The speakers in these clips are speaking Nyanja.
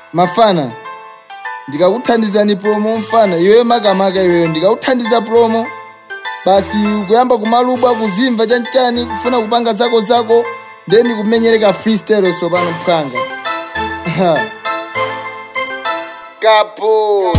mafana ndikakuthandizani promo mfana iwe makamaka iweyo ndikakuthandiza promo basi kuyamba kumalubwa kuzimva chanchani kufuna kupanga zako zako then kumenyereka freestyle sopano mphanga kapo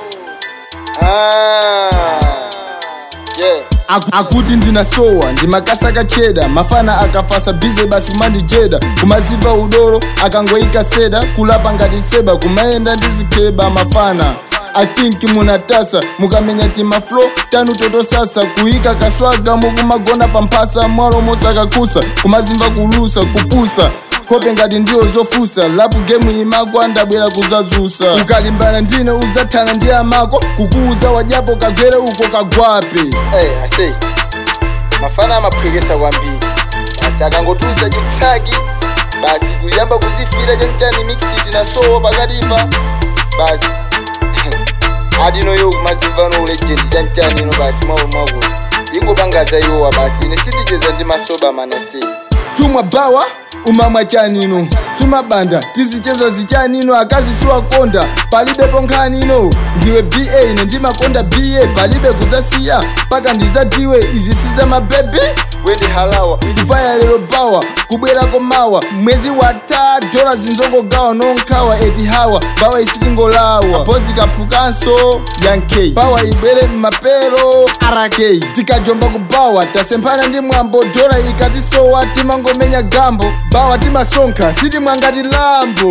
ah. yeah. Aku- akuti ndinasowa ndimakasa kacheda mafana akafasa bize basi kumandijeda kumaziva udoro akangoika seda kulapa ngati seba kumaenda ndizikeba mafana i think munatasa mukamenya timaflo tanu totosasa kuika kaswaga mukumagona pamphasa mwalo mosakakusa kumazimva kulusa kupusa kope ngati ndiyo zofusa lapu gemu imagwa ndabwera kuzadzusa ukalimbana ndine uzathana ndi amako kukuuza wajapo kagwere uko kagwape hey, ase mafana amaphwekesa kwambiri basi akangotuza chitsaki basi kuyamba kuzifira chanichani mixiti na sowo pakatipa basi adinoyo kumazimvano ulejendi chanichani ino basi mwawo mwakuti ingopangaza iwowa basi ine sindicheza ndi masoba manasei tumwa bawa umamwa chanino tumabanda tizichezo zichanino akazi siwakonda palibe ponkhanino ndiwe ba ine ndimakonda ba palibe kuzasiya paka ndizadiwe izi siza mabebi wendi halawa kufaya lero bawa kubwerako mawa mwezi wata dola zinzongogawa nonkhawa eti hawa bawa isitingolawa bozi kaphukanso yankei bawa ibwere mmapero rk tikajomba kubawa tasemphana ndi mwambo dola ikatisowa timangomenya gambo bawa timasonkha sitimwangati lambo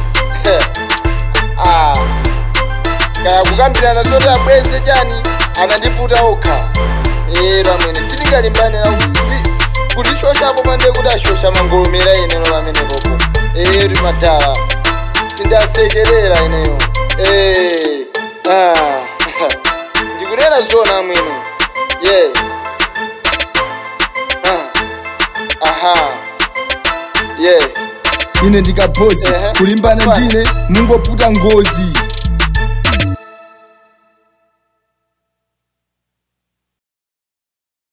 ah. kaya kukambirana zoti abweze chani anandiputa okha ero amwene sitikalimbana kutishoshapo pande kuti ashosha mangolomera ineno pamene popo ero madala sindasekerera ineyo Eh, ah. ndikunena zona amwene ye Ah. aha ye ine ndikabhozi Ehe. kulimbana Fine. ndine mungoputa ngozi